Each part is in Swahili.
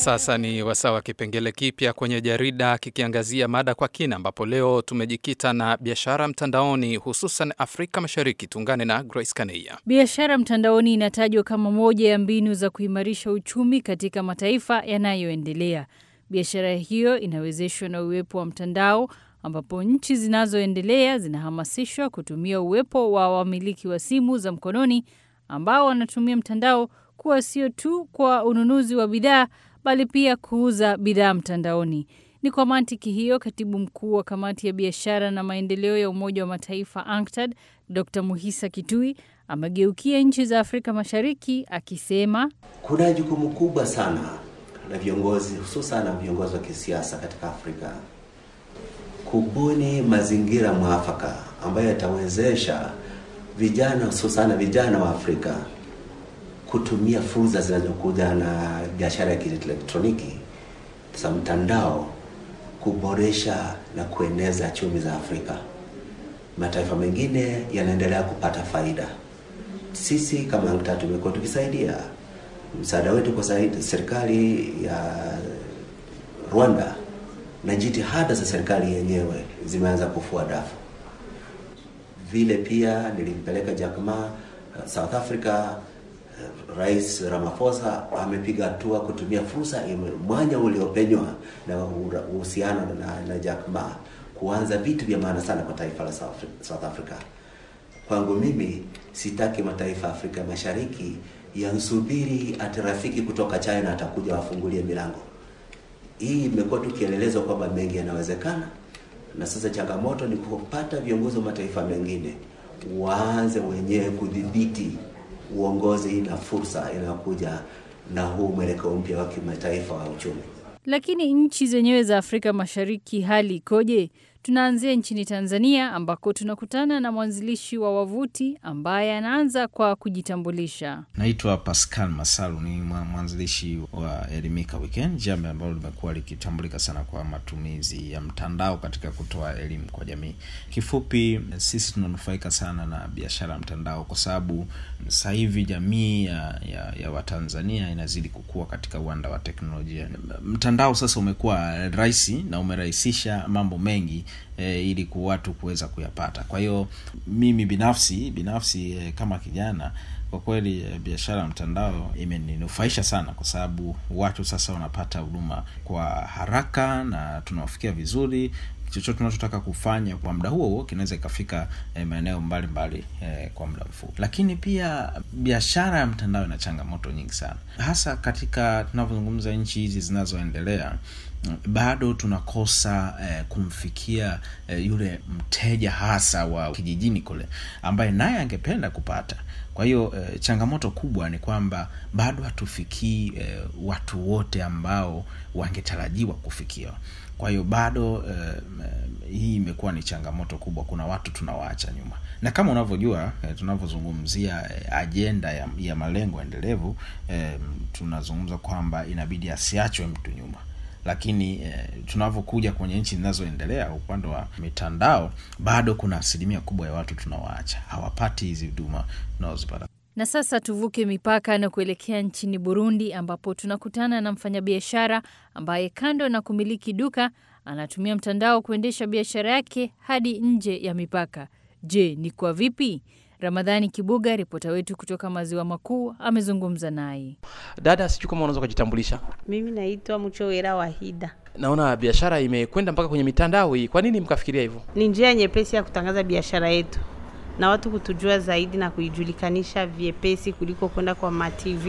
sasa ni wasaa wa kipengele kipya kwenye jarida kikiangazia mada kwa kina, ambapo leo tumejikita na biashara mtandaoni, hususan Afrika Mashariki. Tuungane na Grace Kaneia. Biashara mtandaoni inatajwa kama moja ya mbinu za kuimarisha uchumi katika mataifa yanayoendelea. Biashara hiyo inawezeshwa na uwepo wa mtandao ambapo nchi zinazoendelea zinahamasishwa kutumia uwepo wa wamiliki wa simu za mkononi ambao wanatumia mtandao kuwa sio tu kwa ununuzi wa bidhaa bali pia kuuza bidhaa mtandaoni. Ni kwa mantiki hiyo, katibu mkuu wa kamati ya biashara na maendeleo ya Umoja wa Mataifa ANCTAD, Dr Muhisa Kitui amegeukia nchi za Afrika Mashariki akisema kuna jukumu kubwa sana la viongozi, hususan na viongozi wa kisiasa katika Afrika kubuni mazingira mwafaka ambayo yatawezesha vijana, hususan vijana wa Afrika kutumia fursa zinazokuja na biashara ya kielektroniki za mtandao kuboresha na kueneza chumi za Afrika. Mataifa mengine yanaendelea kupata faida. Sisi kama ANCTAD tumekuwa tukisaidia, msaada wetu kwa serikali ya Rwanda na jitihada za serikali yenyewe zimeanza kufua dafu. Vile pia nilimpeleka Jack Ma South Africa. Rais Ramaphosa amepiga hatua kutumia fursa mwanya uliopenywa na uhusiano na, na Jack Ma kuanza vitu vya maana sana kwa taifa la South Africa. Kwangu mimi sitaki mataifa ya Afrika Mashariki yansubiri ati rafiki kutoka China atakuja wafungulie milango. Hii imekuwa tu kielelezo kwamba mengi yanawezekana, na sasa changamoto ni kupata viongozi wa mataifa mengine waanze wenyewe kudhibiti uongozi na fursa inayokuja na huu mwelekeo mpya wa kimataifa wa uchumi. Lakini nchi zenyewe za Afrika Mashariki hali ikoje? Tunaanzia nchini Tanzania ambako tunakutana na mwanzilishi wa wavuti ambaye anaanza kwa kujitambulisha. Naitwa Pascal Masalu, ni mwanzilishi wa Elimika Weekend, jambo ambalo limekuwa likitambulika sana kwa matumizi ya mtandao katika kutoa elimu kwa jamii. Kifupi, sisi tunanufaika sana na biashara ya mtandao kwa sababu sasa hivi jamii ya, ya, ya Watanzania inazidi kukua katika uwanda wa teknolojia. Mtandao sasa umekuwa rahisi na umerahisisha mambo mengi E, ili ku watu kuweza kuyapata. Kwa hiyo mimi binafsi binafsi e, kama kijana kwa kweli e, biashara ya mtandao imeninufaisha sana, kwa sababu watu sasa wanapata huduma kwa haraka na tunawafikia vizuri. Chochote tunachotaka kufanya kwa muda huo huo kinaweza ikafika e, maeneo mbalimbali e, kwa muda mfupi. Lakini pia biashara ya mtandao ina changamoto nyingi sana, hasa katika tunavyozungumza nchi hizi zinazoendelea bado tunakosa eh, kumfikia eh, yule mteja hasa wa kijijini kule ambaye naye angependa kupata. Kwa hiyo eh, changamoto kubwa ni kwamba bado hatufikii eh, watu wote ambao wangetarajiwa kufikiwa. Kwa hiyo bado eh, hii imekuwa ni changamoto kubwa. Kuna watu tunawaacha nyuma, na kama unavyojua eh, tunavyozungumzia eh, ajenda ya, ya malengo endelevu eh, tunazungumza kwamba inabidi asiachwe mtu nyuma lakini eh, tunavyokuja kwenye nchi zinazoendelea upande wa mitandao bado kuna asilimia kubwa ya watu tunawaacha, hawapati hizi huduma tunazozipata. Na sasa tuvuke mipaka na kuelekea nchini Burundi, ambapo tunakutana na mfanyabiashara ambaye kando na kumiliki duka anatumia mtandao kuendesha biashara yake hadi nje ya mipaka. Je, ni kwa vipi? Ramadhani Kibuga, ripota wetu kutoka maziwa makuu, amezungumza naye. Dada, sijui kama unaweza kujitambulisha. Mimi naitwa Mchowera Wahida. Naona biashara imekwenda mpaka kwenye mitandao hii, kwa nini mkafikiria hivyo? Ni njia nyepesi ya kutangaza biashara yetu na watu kutujua zaidi na kuijulikanisha vyepesi kuliko kwenda kwa matv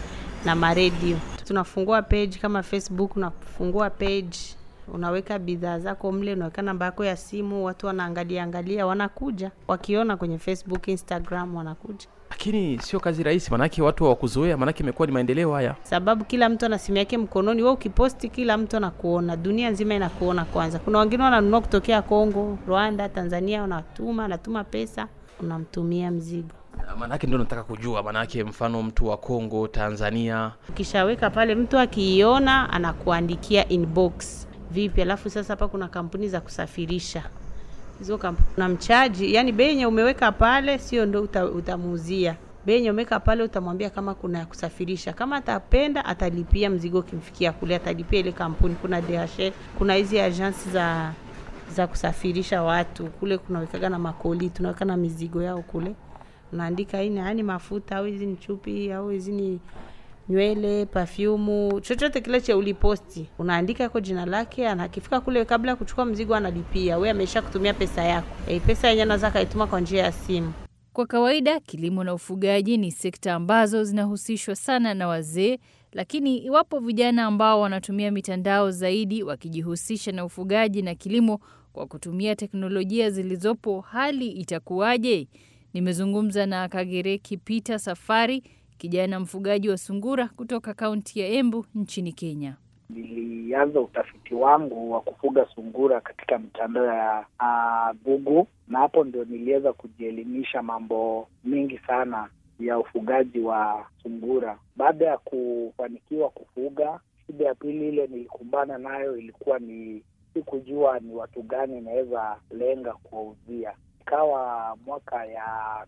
na maredio. Tunafungua page kama Facebook, unafungua page unaweka bidhaa zako mle, unaweka namba yako ya simu, watu wanaangalia angalia, wanakuja wakiona kwenye Facebook, Instagram, wanakuja. Lakini sio kazi rahisi, manake watu hawakuzoea, manake imekuwa ni maendeleo haya, sababu kila mtu ana simu yake mkononi. Wewe ukiposti, kila mtu anakuona, dunia nzima inakuona. Kwanza kuna wengine wananunua kutokea Kongo, Rwanda, Tanzania, wanatuma anatuma pesa, unamtumia mzigo Manake ndio nataka kujua, manake mfano mtu wa Kongo, Tanzania, ukishaweka pale, mtu akiiona anakuandikia inbox vipi. Alafu sasa hapa kuna kampuni za kusafirisha hizo kampuni na mchaji, yani bei yenye umeweka pale sio ndo uta, utamuuzia bei yenye umeweka pale, utamwambia kama kuna ya kusafirisha. Kama atapenda atalipia mzigo ukimfikia kule, atalipia ile kampuni. Kuna DHL, kuna hizi agensi za za kusafirisha watu kule, kunawekaga na makoli, tunaweka na mizigo yao kule, unaandika hii ni yani mafuta au hizi ni chupi au hizi ni nywele, perfume, chochote kile cha uliposti, unaandika kwa jina lake. Anakifika kule, kabla ya kuchukua mzigo analipia, we amesha kutumia pesa yako. E, pesa yenyewe anaweza kaituma kwa njia ya simu. Kwa kawaida kilimo na ufugaji ni sekta ambazo zinahusishwa sana na wazee, lakini iwapo vijana ambao wanatumia mitandao zaidi wakijihusisha na ufugaji na kilimo kwa kutumia teknolojia zilizopo, hali itakuwaje? Nimezungumza na Kagereki Peter Safari, kijana mfugaji wa sungura kutoka kaunti ya Embu nchini Kenya. Nilianza utafiti wangu wa kufuga sungura katika mitandao ya Google, na hapo ndio niliweza kujielimisha mambo mingi sana ya ufugaji wa sungura. Baada ya kufanikiwa kufuga, shida ya pili ile nilikumbana nayo ilikuwa ni sikujua ni watu gani inaweza lenga kuwauzia. Ikawa mwaka ya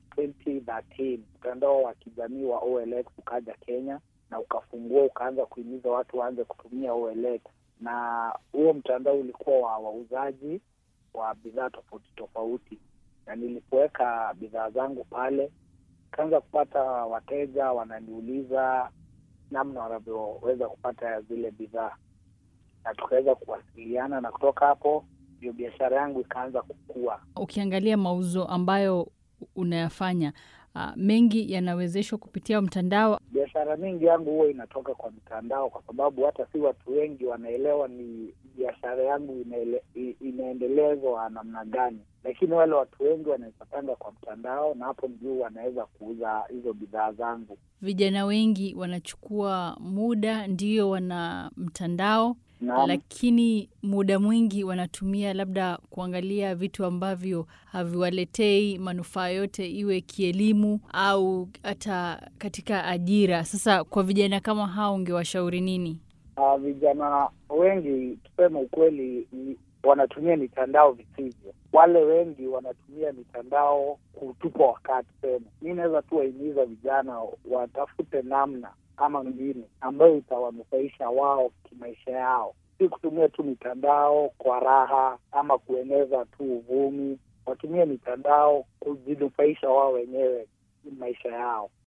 2013 mtandao wa kijamii wa OLX ukaja Kenya na ukafungua ukaanza kuhimiza watu waanze kutumia OLX, na huo mtandao ulikuwa wa wauzaji wa bidhaa tofauti tofauti, na nilipoweka bidhaa zangu pale kaanza kupata wateja wananiuliza namna wanavyoweza kupata zile bidhaa, na tukaweza kuwasiliana, na kutoka hapo ndio biashara yangu ikaanza kukua. Ukiangalia mauzo ambayo unayafanya uh, mengi yanawezeshwa kupitia mtandao. Biashara mingi yangu huwa inatoka kwa mtandao, kwa sababu hata si watu wengi wanaelewa ni biashara yangu inaele, inaendelezwa namna gani, lakini wale watu wengi wanaipatanga kwa mtandao, na hapo ndio wanaweza kuuza hizo bidhaa zangu. Vijana wengi wanachukua muda, ndio wana mtandao Naam. lakini muda mwingi wanatumia labda kuangalia vitu ambavyo haviwaletei manufaa yote, iwe kielimu au hata katika ajira. Sasa kwa vijana kama hao, ungewashauri nini? Uh, vijana wengi tuseme ukweli, ni wanatumia mitandao visivyo. Wale wengi wanatumia mitandao kutupa wakati. Sema mi naweza tu wahimiza vijana watafute namna ama mbinu ambayo itawanufaisha wao kimaisha yao, si kutumia tu mitandao kwa raha ama kueneza tu uvumi. Watumie mitandao kujinufaisha wao wenyewe maisha yao.